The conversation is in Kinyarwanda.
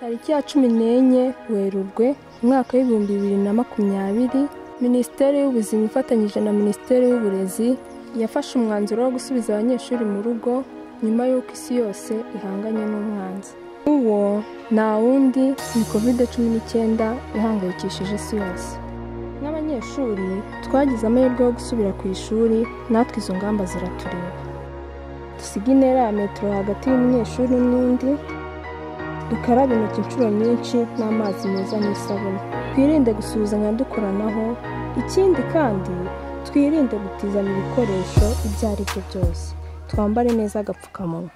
tariki ya cumi n'enye werurwe umwaka w'ibihumbi bibiri na makumyabiri minisiteri y'ubuzima ifatanyije na minisiteri y'uburezi yafashe umwanzuro wo gusubiza abanyeshuri mu rugo nyuma y'uko isi yose ihanganye n'umwanzi uwo nta wundi ni covid cumi n'icyenda ihangayikishije isi yose nk'abanyeshuri twagize amahirwe yo gusubira ku ishuri natwe izo ngamba ziratureba dusige intera ya metero hagati y'umunyeshuri n'undi dukarabe intoki inshuro nyinshi n'amazi meza n'isabune twirinde gusuhuzanya dukoranaho ikindi kandi twirinde gutizanya ibikoresho ibyo ari byo byose twambare neza agapfukamunwa